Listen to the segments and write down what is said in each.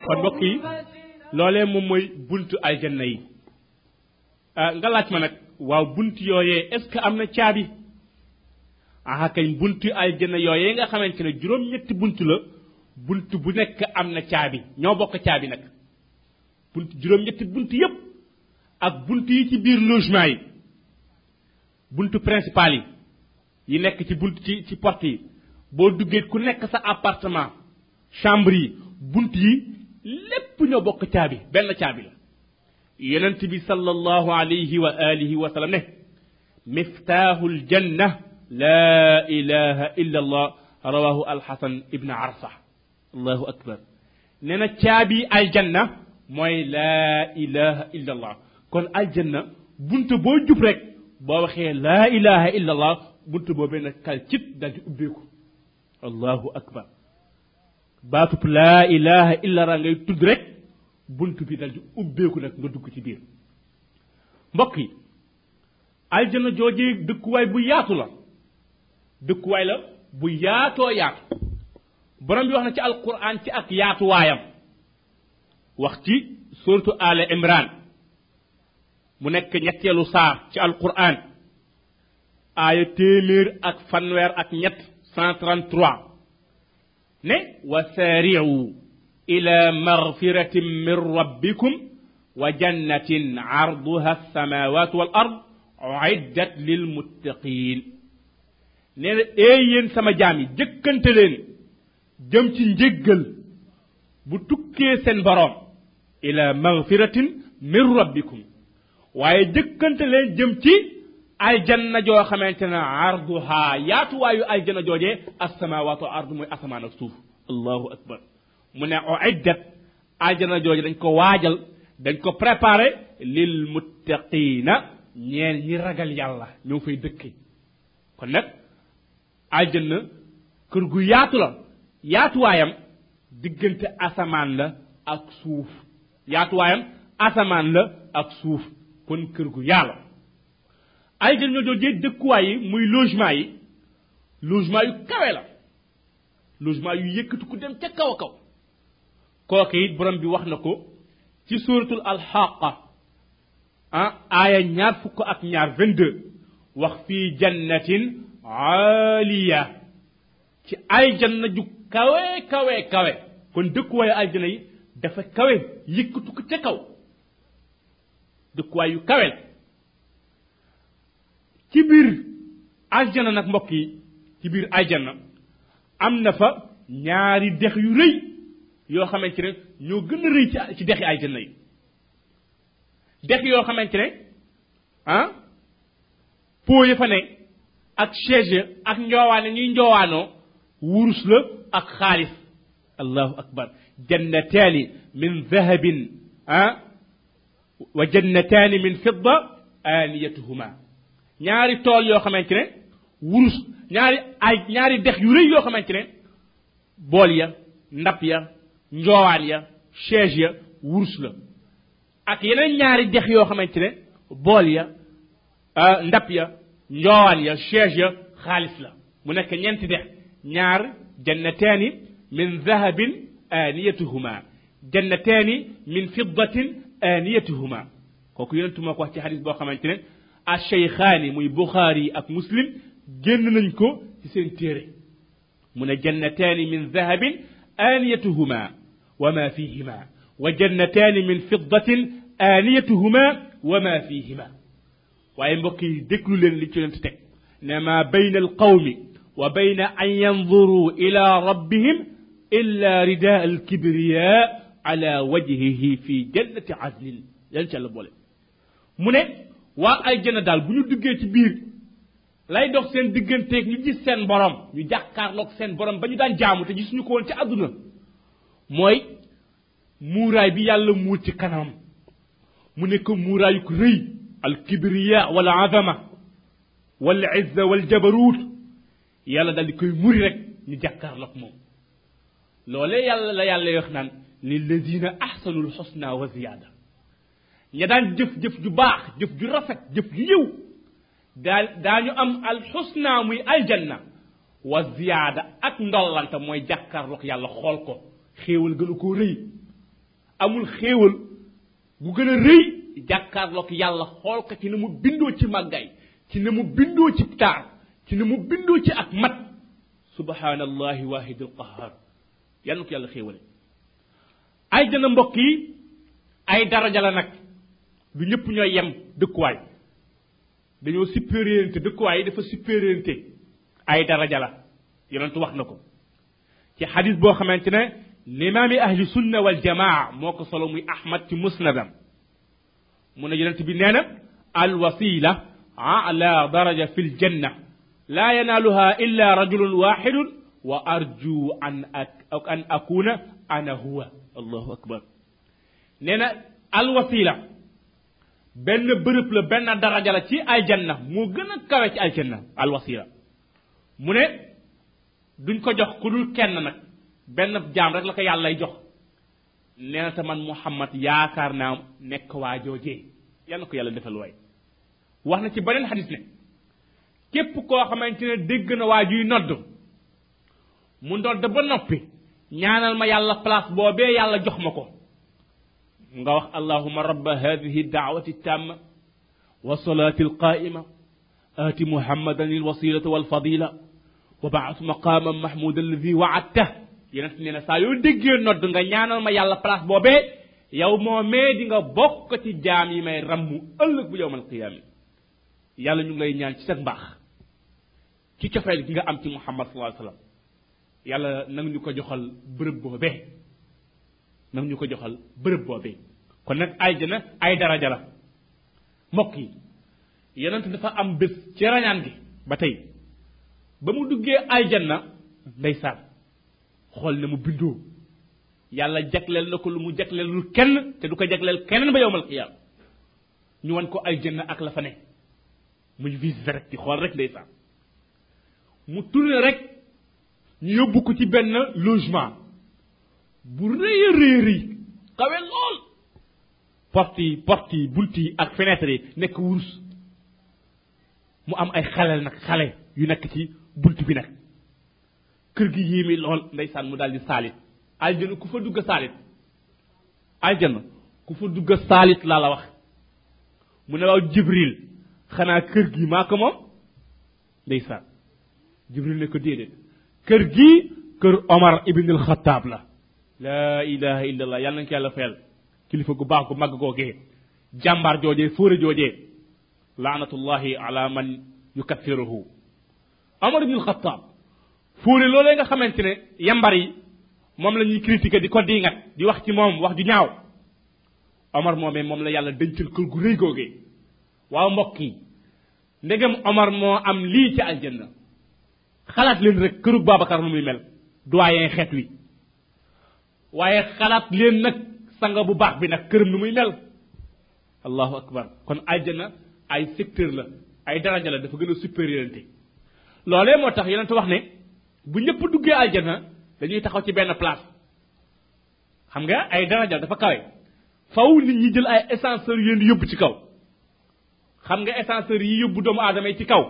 kon mbokk yi loolee moom mooy buntu aljanna yi nga laaj ma nag waaw bunt yooyee est ce que am na caabi aha kañ buntu aljanna yooyee nga xamante ne juróom-ñetti bunt la bunt bu nekk am na caabi ñoo bokk caabi nag bunt juróom-ñetti bunt yépp ak bunt yi ci biir logement yi buntu principal yi yi nekk ci bunt ci ci porte yi boo duggee ku nekk sa appartement chambre yi bunt yi lépp ñoo bokk caabi benn caabi la yonent bi sallallahu alayhi wa alihi wa sallam ne miftaaxul janna laa ilaha illa allah rawahu alxasan ibn arsa allahu akbar nee na caabi aljanna mooy laa ilaha illa allah kon aljanna bunt boo jub rek boo waxee laa ilaha illa allah bunt boobee nag kal cit dal di ubbeeku allahu akbar baatub laa ilaha illa allah ngay tudd rek bunt bi dal di ubbeeku nag nga dugg ci biir mbokk yi aljana joojee dëkkuwaay bu yaatu la dëkkuwaay la bu yaatoo yaatu borom bi wax na ci alquran ci ak yaatuwaayam wax ci suratu ala imran mu nekk ñetteelu saar ci alquran aaya téeméer ak fanweer ak ñett 133 ne wa saari'u ila magfiratin min rabbikum wa jannatin arduha alsamawat wal ard uiddat lilmuttaqin nee na ee yéen sama jaam yi jëkkante leen jëm ci njéggal bu tukkee seen boroom ila magfiratin min rabbikum waaye jëkkante leen jëm ci aljanna joo xamante ne arduha yaatuwaayu aljanna joojee asamawaatu ardu mooy asamaan ak suuf allahu akbar mu ne uiddat aljanna jooje dañ ko waajal dañ ko préparé lil muttaqina ñeel ñi ragal yàlla ñoo fay dëkke kon nag aljanna kër gu yaatu la yaatuwaayam diggante asamaan la ak suuf yaatuwaayam asamaan la ak suuf kon kër gu yàlla aljanna ñoo joojee dëkkuwaay yi muy logement yi logement yu kawe la logement yu yëkkatu ku dem ca kaw a kaw kooke it borom bi wax na ko ci suratul alxaqa ah aaya ñaar fukk ak ñaar 22 wax fii jannatin aaliya ci aljanna ju kawe kawe kawe kon dëkkuwaayu aljanna yi dafa kawe yëkkatu ko ca kaw dëkkuwaay yu kawe la ci biir aljanna nag mbokk yi ci biir aljanna am na fa ñaari dex yu rëy yoo xamante ne ñoo gën a rëy ci ci dexi aljanna yi dex yoo xamante ne ah po ya fa ne ak chaise ak njoowaane ñuy njoowaanoo wurus la ak xaalis allahu akbar jannataani min dahabin ah wa jannataani min fidda aaniyatuhuma ñaari tool yoo xamante ne wurus ñaari ay ñaari dex yu rëy yoo xamante ne bool ya ndab ya njoowaan ya chaise ya wurus la ak yeneen ñaari dex yoo xamante ne bool ya ndab ya njoowaan ya chaise ya xaalis la mu nekk ñeenti dex ñaar jannataani min dahabin aaniyatuhuma jannataani min fiddatin aaniyatuhuma kooku yonentu moo ko wax ci xadis boo xamante ne acheykhaani muy buxaari ak muslim génn nañ ko ci seen téere mu ne jannataani min dahabin aaniyatuhuma wa ma fihima wa jannataani min fiddatin aaniyatuhuma wa ma fihima waaye mbokk yi déglu leen li ci leen teg ne ma bayna alqawmi wa bayna an yanzuru ila rabbihim illa ridaa alkibriya ala wajhihi fi jannati adnin yàlla ci àlla boole mu ne waa ay jëna daal bu ñu duggee ci biir lay dox seen digganteeg ñu gis seen borom ñu jàkkaarloog seen borom ba ñu daan jaamu te gisuñu ko woon ci àdduna mooy muuraay bi yàlla muur ci kanamam mu nekk muuraayu ko rëy al kibriya wal azama wal izza wal jabarut yàlla daal di koy muri rek ñu jàkkaarloog moom loolee yàlla la yàlla wax naan lilladina ahsanul xusna wa ziyaada ña daan jëf-jëf ju baax jëf ju rafet jëf ju yiw daa daañu am alxusna muy aljanna wa ziyaada ak ndollante mooy jàkkaarloog yàlla xool ko xéewal gënu koo rëy amul xéewal gu gën a rëy jàkkaarloog yàlla xool ko ci ne mu bindoo ci màggaay ci ne mu bindoo ci taar ci ne mu bindoo ci ak mat subhanallahi wahidul qahar yàlla ko yàlla xéewale ay jëna mbokk yi ay daraja la nag du ñëpp ñooy yem dëkkuwaay dañoo supériorité dëkkuwaay yi dafa supériorité ay daraja la yonentu wax na ko ci xadis boo xamante ne limaami ahli sunna wal jamaa moo ko solo muy ahmad ci musnadam mu ne yonent bi nee na al wasila ala daraja fi ljanna la yanaaluha illa rajulun waxidun wa arju an ak an akuna ana huwa allahu akbar nee na al wasila benn bërëb la benn daraja la ci aljanna moo gën a kawe ci aljanna al wasila mu ne duñ ko jox ku dul kenn nag benn jaam rek la ko yàlla jox nee na te man muhammad yaakaar naa nekk waa joojee yal na ko yàlla defal waay wax na ci beneen xadis ne képp koo xamante ne dégg na waa juy nodd mu nodd ba noppi ñaanal ma yàlla place boobee yàlla jox ma ko nga wax allahuma rabba hadihi daawati tamma wa salati alqaima آت محمدا الوسيلة والفضيلة وبعث مقاما محمودا الذي وعدته yonent nee na saa yoo déggee nodd nga ñaanal ma yàlla place boobee yow moomee di nga bokk ci jaam yi may rammu ëllëg bu yowmal qiyaama yàlla ñu ngi lay ñaan ci sa mbaax ci cofeel gi nga am ci muhammad sallallahu alayhi wasallam yàlla nag ñu ko joxal bërëb boobee nag ñu ko joxal bërëb boobee kon nag aljana ay daraja la mbokk yi yonent dafa am bés ci rañaan gi ba tey ba mu duggee aljanna ndeysaan xool ne mu bindoo yàlla jagleel na ko lu mu jagleelul kenn te du ko jagleel keneen ba yowmal qiyaam ñu wan ko aljanna ak la fa ne muy visite rek di xool rek ndeysaan mu tourné rek ñu yóbbu ko ci benn logement bu rëy a rëy rëy xawe lool porte yi porte yi bunt yi ak fenêtre yi nekk wurus mu am ay xaleel nag xale yu nekk ci bunt bi nag kër gi yéemi lool ndeysaan mu daal di saalit aljana ku fa dugg saalit aljana ku fa dugg saalit laa la wax mu ne waaw jibril xanaa kër gi maa ko moom ndeysaan jibril ne ko déedéet kër gi kër omar ibn al xataab la laa ilaha illa allah yàlla nañ ko yàlla fayal kilifa gu baax gu màgg googee jàmbaar joojee fóore joojee laanatullahi ala man yukaffiruhu omar ibn al xataab fóore loolee nga xamante ne yambar yi moom la ñuy critiquer di ko diingat di wax ci moom wax ju ñaaw omar moomee moom la yàlla dencal kër gu rëy googee waaw mbokk yi ndegam omar moo am lii ci aljanna xalaat leen rek kërug babacar nu muy mel doyen xeet wi waaye xalaat leen nag sanga bu baax bi nag këram nu muy mel allahu akbar kon aljanna ay secteur la ay daraja la dafa gën a supériorité loolee moo tax yonente wax ne bu ñëpp duggee aljanna dañuy taxaw ci benn place xam nga ay daraja dafa kawe faw nit ñi jël ay ascenseur yéen di yóbbu ci kaw xam nga ascenseur yi yóbbu doomu aadama yi ci kaw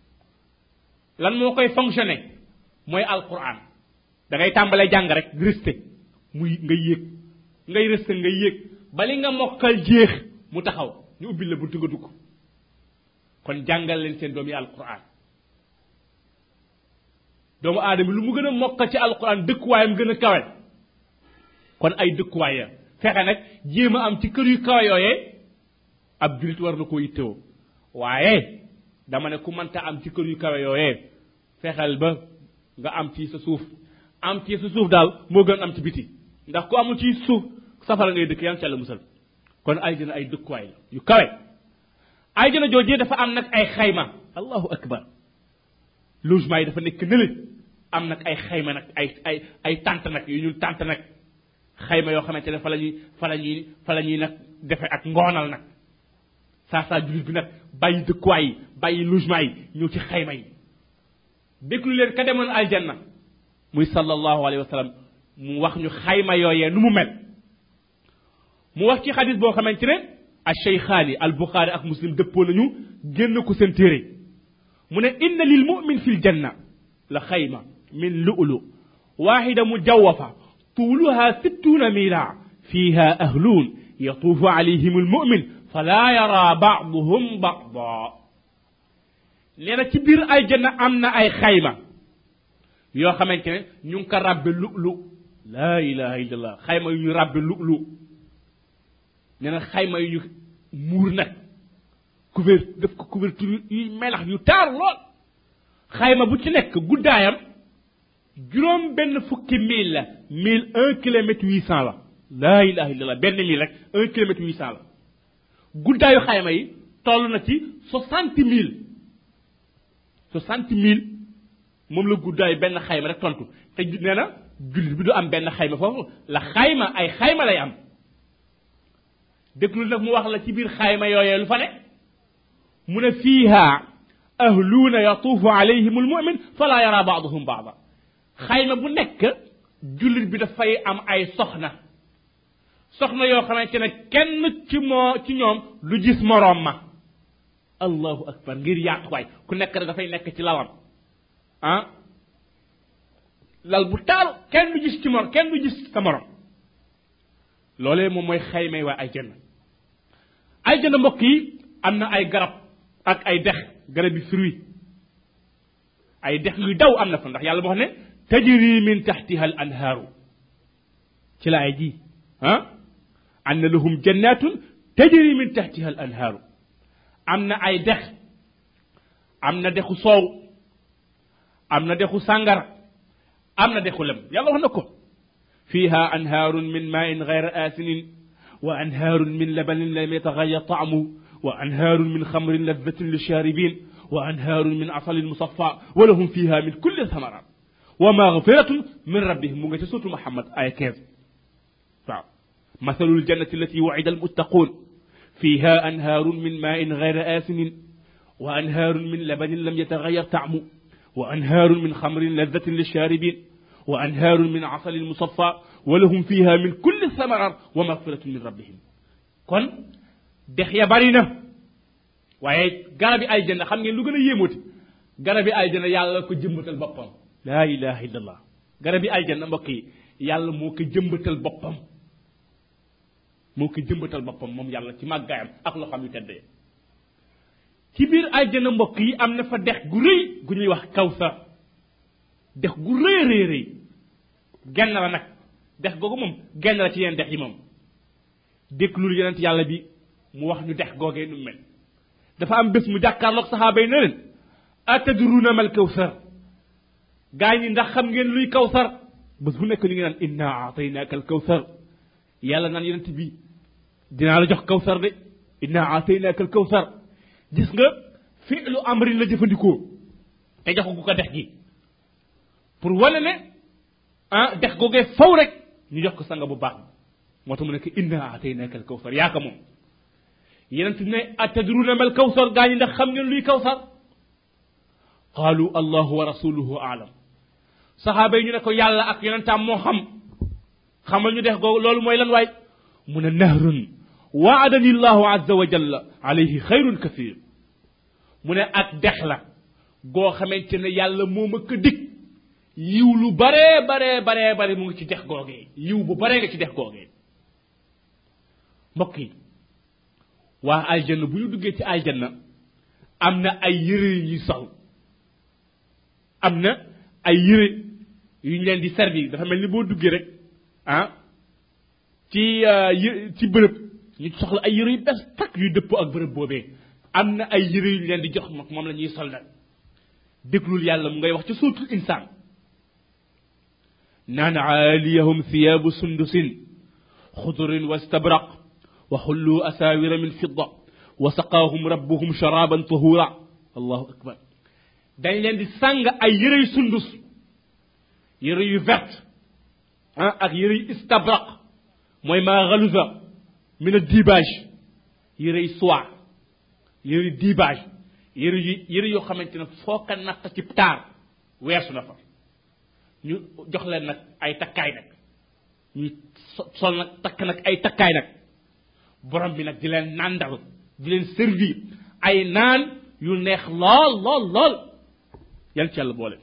lan moo koy fonctionner mooy alquran da ngay tàmbalee jàng rek resté muy nga yéeg ngay resté nga yéeg bali nga mokkal jeex mu taxaw ñu ubbil la buntu nga dugg kon jàngal leen seen doom yi alquran doomu aadama lu mu gën a mokkal ci alquran dëkkuwaayam gën a kawe kon ay dëkkuwaay ya fexe nag jéem a am ci kër yu kawe yooyee ab julit war na koo yittewoo waaye dama ne ku mënta am ci kër yu kawe yooyee fexeel ba nga am ci sa suuf am ci sa suuf daal moo gën am ci biti ndax ku amul ci suuf safara ngay dëkk yam ci yàlla musal kon ay jëna ay dëkkuwaay la yu kawe ay jëna joojee dafa am nag ay xayma allahu akbar logement yi dafa nekk nële am nag ay xayma nag ay ay ay tànt nag yu ñuy tànt nag xayma yoo xamante ne fa la ñuy fa la ñuy fa la ñuy nag defe ak ngoonal nag saa saa jullit bi nag bàyyi dëkkuwaay yi bàyyi logement yi ñëw ci xayma yi déglu leen ka demoon aljanna muy sallallahu alayhi wa sallam mu wax ñu xayma yooyee nu mu mel mu wax ci xadis boo xamante ne al cheykhaani al buxaari ak muslim dëppoo nañu génn ko seen téere mu ne inna lil mumin fi ljanna la xayma min lu'lu واحدة مجوفة طولها ستون ميلا fiha ahluun yatuufu alayhim almumin fala yara baaduhum baada nee na ci biir aljanna am na ay xayma yoo xamante ne ñu ngi ko rabbe lu lu laa ilaha illallah xayma yu ñu rabbe lu lu nee na xayma yu ñu muur nag couvert def ko couverture yu melax yu taar lool xayma bu ci nekk guddaayam juróom benn fukki mille la mille un kilomètre huit cent la laa ilaha illallah benn mille rek un kilomètre huit cent la guddaayu xayma yi toll na ci soixante mille soixante mille moom la guddaayu benn xayma rek tontu te nee na jullit bi du am benn xayma foofu la xayma ay xayma lay am déglu nag mu wax la ci biir xayma yooyee lu fa ne mu ne fiiha ahluuna yatuufu alayhim almumin fala yara baaduhum baada xayma bu nekk jullit bi dafay am ay soxna soxna yoo xamante ne kenn ci moo ci ñoom lu gis moroom ma allahu akbar ngir yaatuwaay ku nekk rek dafay nekk ci lalam ah lal bu taal kenn du gis ci mor kenn du gis sa morom loolee moom mooy xaymay waa ay jënd ay jënd mbokk yi am na ay garab ak ay dex garab yi fruit ay dex yu daw am na fa ndax yàlla moo xam ne tajri min taxtiha al anhaaru ci la ay ji ah an na lahum jannatun tajri min taxtiha al anhaaru am na ay dex am na dexu soow am na dexu sàngara am na dexu lem yàlla wax na ko fiha anhaarun min maain gayra aasinin wa anhaarun min labanin lam yataxayar taamu wa anhaarun min xamrin ladatin lisharibin wa anhaarun min asalin musaffa wa lahum fiha min kulli thamarat wa magfiratun min rabbihim mu nga ca suutu Muhammad ay 15 waaw mathalul jannati allati wa'ida almuttaqun fiha anhaarun min maain gayra aasinin wa anhaarun min labanin lam yataxayar taamu wa anhaarun min xamrin ladatin lisharibin wa anhaarun min asalin musaffa wa lahum fiha min kulli thamarat wa magfiratun min rabbihim kon dex ya bari na waaye garabi aljanna xam ngeen lu gën a yéemooti garabi aljanna yàlla ko jëmbatal boppam laa ilaha illallah garabi aljanna mbokk yi yàlla moo ko jëmbatal boppam moo ko jëmbatal boppam moom yàlla ci màggaayam ak loo xam yu teddee ci biir aljanna mbokk yi am na fa dex gu rëy gu ñuy wax kawsar dex gu rëy rëy rëy genn la nag dex googu moom genn la ci yeneen dex yi moom déglul yonent yàlla bi mu wax ñu dex googee nu mel dafa am bés mu jàkkaarloog saxaaba yi ne leen atadruna mal kawsar gaa ñi ndax xam ngeen luy kawsar bés bu nekk ñu ngi naan inna aataynaaka al kawsar yàlla naan yonent bi dinaa la jox kawsar de inna aataynaaka al kawsar gis nga fi'lu amrin la jëfandikoo te joxagu ko dex gi pour wane ne ah dex googee faw rek ñu jox ko sanga bu baax moo tax mu nekk inna aataynaaka al kawsar yaa ko moom yenent ne atadruna mal kawsar gaa ñi ndax xam ngeen luy kawsar qaalu allahu wa rasuluhu aalam saxaaba yi ñu ne ko yàlla ak yonentaam moo xam xamal ñu dex googu loolu mooy lan waay mu ne nahrun waadani llahu azza wa jalla alayhi xayrun kathir mu ne ak dex la goo xamante ne yàlla moo ma ko dig yiw lu baree baree baree bare mu ngi ci dex googee yiw bu baree nga ci dex googee mbokk yi waa aljanna bu ñu duggee ci aljanna am na ay yëre yu ñuy sol am na ay yëre yu ñu leen di servir dafa mel ni boo duggee rek ah ci ci bërëb ñu soxla ay yëre yu bees takk yu dëppoo ak bërëb boobee am na ay yëre yu ñu leen di jox nag moom la ñuy sol nag déglul yàlla mu ngay wax ci suutul insaan naan aaliyahum thiyaabu sundusin xudurin wa stabraq wa xullu asaawira min fidda wa saqaahum rabbuhum sharaban tahura allahu akbar dañ leen di sàng ay yëre yu sundus yëre yu vert ah ak yëre yu istabraq mooy maa galuza min a dibage yëre yu soie yëre yu dibage yëre yu yëre yoo xamante ne foo ko natt ci taar weesu na fa ñu jox leen nag ay takkaay nag ñu sol nag takk nag ay takkaay nag borom bi nag di leen nàndal di leen servir ay naan yu neex lool lool lool yan ci yàlla boole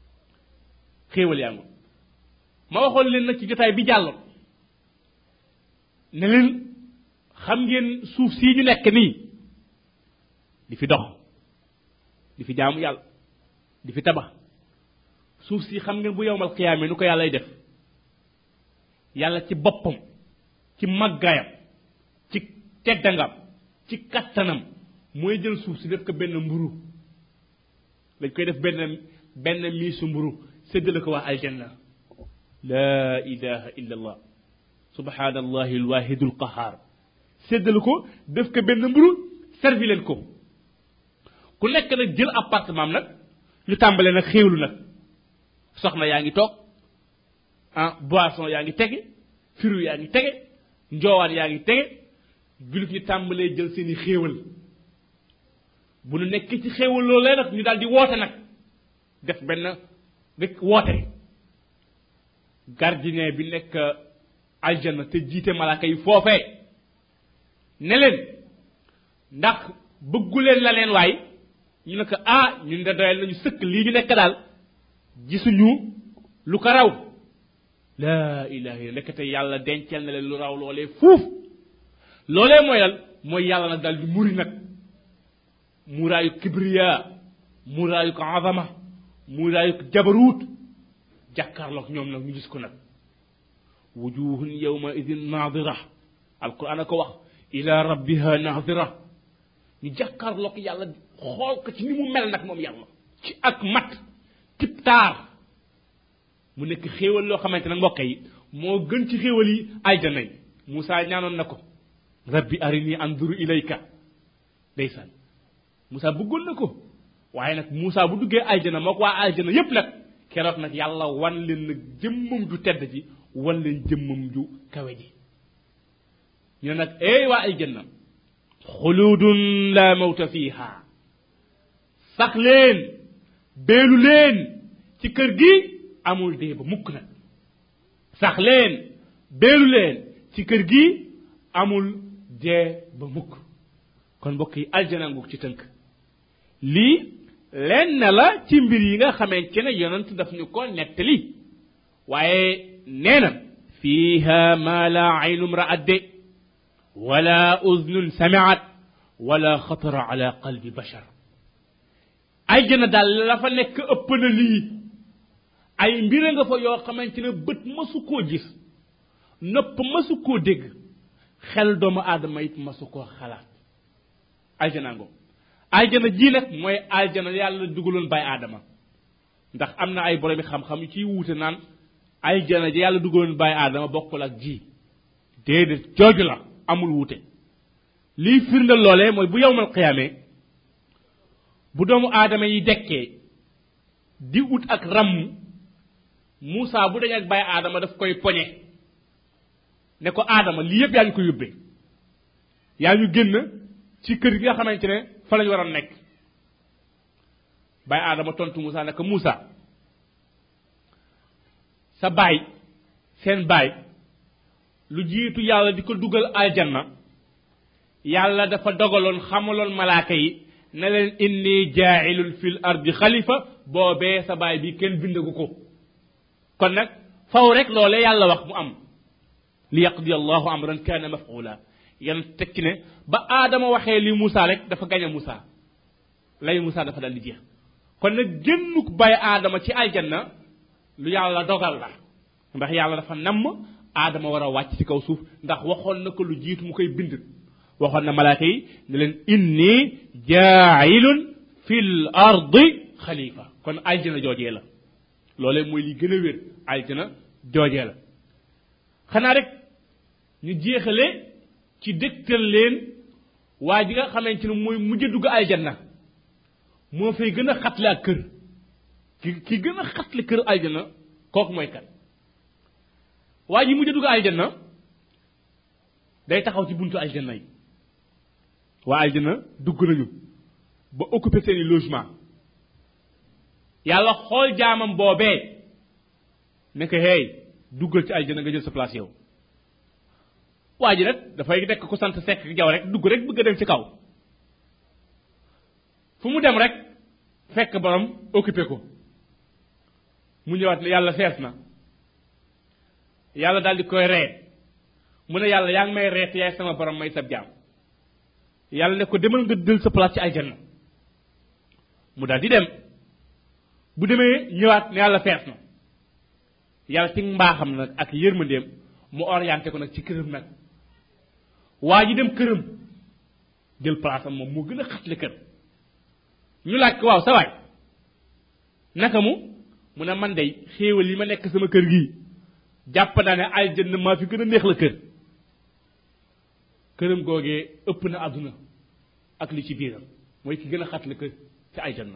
xéewal yaa ngi ma waxoon leen nag ci jotaay bi jàll ne leen xam ngeen suuf sii ñu nekk nii di fi dox di fi jaamu yàlla di fi tabax suuf si xam ngeen bu yowmal xiyaame nu ko yàllay def yàlla ci boppam ci màggaayam ci teddangam ci kattanam mooy jël suuf si def ko benn mburu dañ koy def benn benn miisu mburu séddale ko waa aljanna la ilaha illa allah subhanallahi alwahidu alqahar séddale ko def ko benn mburu servi leen ko ku nekk nag jël appartement nag ñu tàmbale nag xéewlu nag soxna yaa ngi toog ah boisson yaa ngi tege firu yaa ngi tege njoowaan yaa ngi tege julit ñu tàmbalee jël seeni xéewal bu nu nekk ci xéewal loolee nag ñu daal di woote nag def benn rek woote gardien bi nekk aljana te jiite malaaka yi foofee ne leen ndax bëgguleen la leen waay ñu ne ko ah ñun de doyal nañu sëkk lii ñu nekk daal gisuñu lu ko raw laa ilaha illa nekkate yàlla denceel na leen lu raw loolee fuuf loolee mooy lan mooy yàlla nag daal di muri nag muraayu kibriya muraayu ko azama muraayu ko jabaruut jàkkaarloog ñoom nag ñu gis ko nag wujuhun yawma idin nadira alquran a ko wax ila rabbiha nadira ñu jàkkaarloog yàlla xool ko ci ni mu mel nag moom yàlla ci ak mat tip taar mu nekk xéewal loo xamante ne mbokk yi moo gën ci xéewal yi aljana yi Moussa ñaanoon na ko rabbi arini anduru ilayka ndeysaan Moussa bëggoon na ko waaye nag Moussa bu duggee aljana moo ko waa aljana yépp nag keroog nag yàlla wan leen nag jëmmam ju tedd ji wan leen jëmmam ju kawe ji ñu ne nag ey waa aljanna xuludun la mawta fiha sax leen beelu leen ci kër gi amul dee ba mukk nag sax leen beelu leen ci kër gi amul dee ba mukk kon mbokk yi aljana nguk ci tënk lii lenn la ci mbir yi nga xamante ne yonent daf ñu ko nettali waaye nee na fiiha ma la aynum ra'at de wala uznun sami'at wala xatara ala qalbi bashar ay jëna daal la fa nekk ëpp na lii ay mbir nga fa yoo xamante ne bët masu koo gis nopp masu koo dégg xel doomu aadama it masu koo xalaat aljana ngo aljana ji nag mooy aljana yàlla dugaloon bay aadama ndax am na ay boromi xam-xam yu ciy wuute naan aljana ji yàlla dugaloon bay aadama bokkul ak ji déedéet jooju la amul wuute lii firnde loolee mooy bu yowmal xiyaamee bu doomu aadama yi dekkee di ut ak ramm Moussa bu dañ ak bàyyi aadama daf koy poñe ne ko aadama lii yëpp yaa ñu ko yóbbee yaa ñu génn ci kër gi nga xamante ne fa lañ waroon nekk bàyyi aadama tontu Moussa ne ko Moussa sa baay seen baay lu jiitu yàlla di ko dugal aljanna yàlla dafa dogaloon xamaloon malaaka yi ne leen inni jaailun fil ardi xalifa boobee sa baay bi kenn bindagu ko kon nag faw rek loole yàlla wax mu am li yaqdi allahu amran kana mafula yan tekki ne ba aadama waxee li Moussa rek dafa gañ a Moussa lay Moussa dafa dal di jeex kon nag génnuk bay aadama ci aljanna lu yàlla dogal la ndax yàlla dafa namm aadama war a wàcc ci kaw suuf ndax waxoon na ko lu jiitu mu koy bind waxoon na malaaka yi ne leen inni jaailun fil ardi xalifa kon aljana joojee la loolee mooy li gën a wér aljana joojee la xanaa rek ñu jeexale ci dëgtal leen waa ji nga xamante ne mooy mujj dugg aljanna moo fay gën a xatle ak kër ki ki gën a xatle kër aljanna kooku mooy kan waa ji mujj dugg aljanna day taxaw ci buntu aljanna yi waa aljanna dugg nañu ba occupé seeni logement yàlla xool jaamam boobee ne ko hey duggal ci aljanna nga jël sa place yow waa ji nag dafay nekk ko sant sekk jaw rek dugg rek bëgg a dem ci kaw fu mu dem rek fekk borom occupé ko mu ñëwaat ne yàlla fees na yàlla daal di koy ree mu ne yàlla yaa ngi may reet yaay sama borom may sab jaam yàlla ne ko demal nga dël sa place ci aljanna mu daal di dem bu demee ñëwaat ne yàlla fees na yàlla ci mbaaxam nag ak yërmandeem mu orienté ko nag ci këram nag waa ji dem këram jël place am moom moo gën a xatle kër ñu laaj ko waaw sa waay naka mu mu ne man day xéewal yi ma nekk sama kër gii jàpp naa ne aljanna maa fi gën a neex la kër këram googee ëpp na àdduna ak li ci biiram mooy ki gën a xatle kër ci aljanna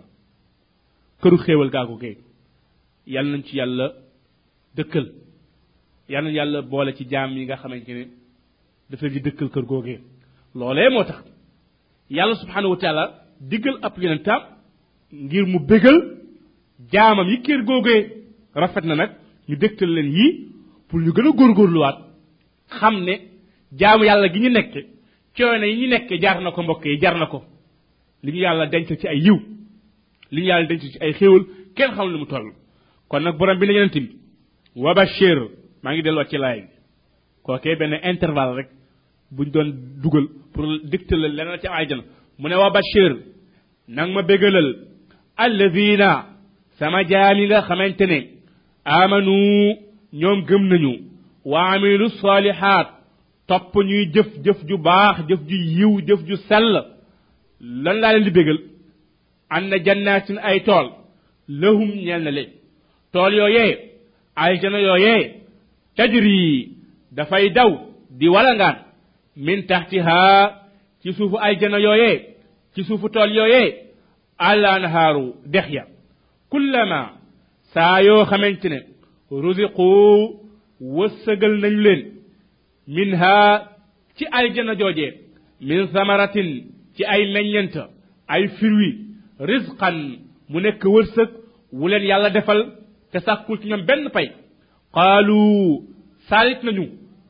këru xéewal gaagu gee yàlla nañ ci yàlla dëkkal yàlla nañ yàlla boole ci jaam yi nga xamante ne dafa di dëkkal kër googee loolee moo tax yàlla subhanahu wa taala diggal ab yonentam ngir mu bégal jaamam yi kër googee rafet na nag ñu dëkkal leen yii pour ñu gën a góorgóorluwaat xam ne jaamu yàlla gi ñu nekk coono yi ñu nekk jaar na ko mbokk yi jar na ko li ñu yàlla denc ci ay yiw li ñu yàlla denc ci ay xéewal kenn xam lu mu toll kon nag borom bi ne yonent bi wa bashir maa ngi delluwaat ci laay bi kookee benn intervalle rek buñ doon dugal pour dicter la leneen ci aljana mu ne wa bashir nang ma bégalal alladina sama jaam yi nga xamante ne amanu ñoom gëm nañu wa amilu salihat topp ñuy jëf jëf ju baax jëf ju yiw jëf ju sell lan laa leen di bégal an na jannatin ay tool lahum ñeel na leen tool yooyee aljana yooyee tajri dafay daw di walangaan min taxtiha ci suufu aljana yooyee ci suufu tool yooyee al anhaaru dex ya kullama saa yoo xamante ne ruziqu wëssëgal nañu leen minha ci aljana joojee min samaratin ci ay meññent ay firwi rizqan mu nekk wërsëg wu leen yàlla defal te sàkkul ci ñoom benn pay qaalu saalit nañu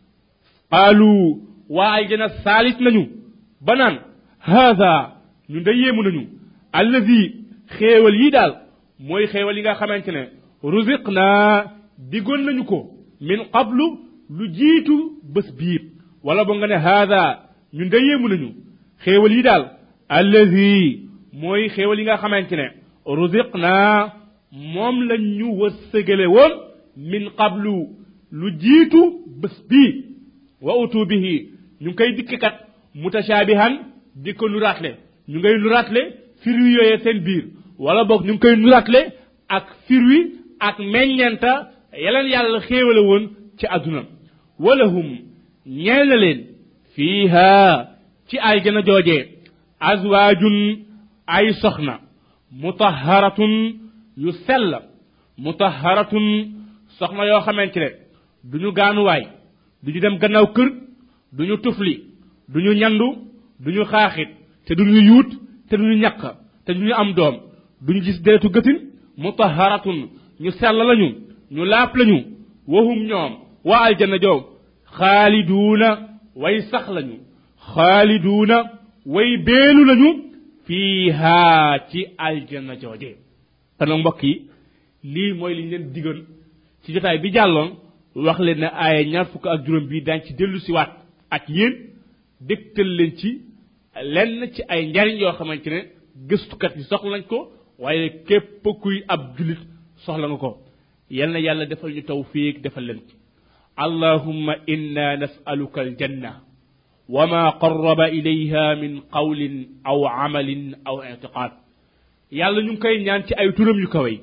qaalu waa aljana saalit nañu ba naan haada ñu da yéemu nañu allazi xéewal yi daal mooy xéewal yi nga xamante ne ruziq naa digoon nañu ko min qablu lu jiitu bés biir wala bo nga ne haada ñun da yéemu nañu xéewal yi daal allazi mooy xéewal yi nga xamante ne ruziq naa moom lañ ñu wërsëgale woon min qablu lu jiitu bés bii wa utu bihi ñu ngi koy dikkikat mutashaabihan di ko nuraatle ñu ngay nuraatle firwi yooyee seen biir wala boog ñu ngi koy nuraatle ak firwi ak meññenta yeleen yàlla xéewale woon ci àdduna walahum ñeel na leen fiiha ci aljana joojee azwaajun ay soxna mutahharatun yu sell mutahharatun soxna yoo xamante ne duñu gaanuwaay duñu dem gannaaw kër duñu tufli duñu ñandu duñu xaaxit te duñu yuut te duñu ñaq te duñu am doom duñu gis deretu gëtin mutahharatun ñu sell lañu ñu laap lañu wahum ñoom waa aljanna joom xaaliduuna way sax lañu xaaliduuna way beelu lañu fiiha ci aljanna jooje kon nag mbokk yi lii mooy li ñu leen digoon ci jotaay bi jàlloon wax leen ne aaya ñaar fukk ak juróom bii daañ ci dellu si waat ak yéen dégtal leen ci lenn ci ay njariñ yoo xamante ne gëstukat yi soxla nañ ko waaye képp kuy ab julit soxla nga ko yal na yàlla defal ñu tawfiq defal leen ci allahumma inna nasaluka aljanna وما قرب إليها من قول أو عمل أو اعتقاد yàlla ñu ngi koy ñaan ci ay turam yu kawe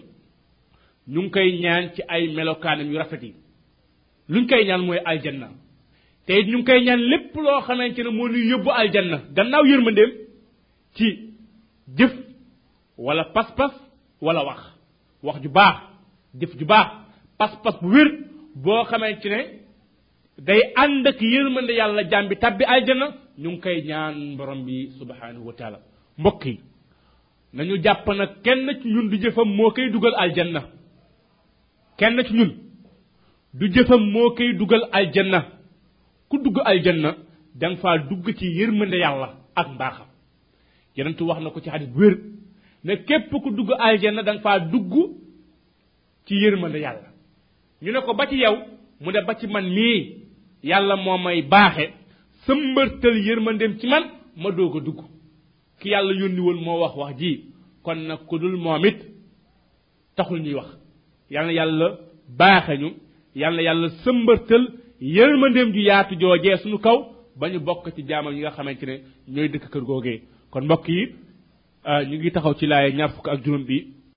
ñu ngi koy ñaan ci ay melokaanam yu rafet yi luñ koy ñaan mooy aljanna te ñu ngi koy ñaan lépp loo xamante ne moo ñuy yóbbu aljanna gannaaw yërmandeem ci jëf wala pas-pas wala wax wax ju baax jëf ju baax pas-pas bu wér boo xamante ne day ànd ak yërmande yàlla jaam bi tabbi aljanna ñu ngi koy ñaan borom bi subhanahu wa taala mbokk yi nañu jàpp na kenn ci ñun du jëfam moo koy dugal aljanna kenn ci ñun du jëfam moo koy dugal aljanna ku dugg aljanna da nga faa dugg ci yërmande yàlla ak mbaaxam yenentu wax na ko ci xadis bu wér ne képp ku dugg aljanna da nga faa dugg ci yërmande yàlla ñu ne ko ba ci yow mu ne ba ci man mii yàlla moo may baaxe sëmbërtal yërmandeem ci man ma doog a dugg ki yàlla yónni woon moo wax wax ji kon nag ku dul moom it taxul ñuy wax yal na yàlla baaxe ñu yal na yàlla sëmbërtal yërmandeem ju yaatu joojee suñu kaw ba ñu bokk ci jaamam yi nga xamante ne ñooy dëkk kër googee kon mbokk yi ñu ngi taxaw ci laaye ñaar fukk ak juróom bi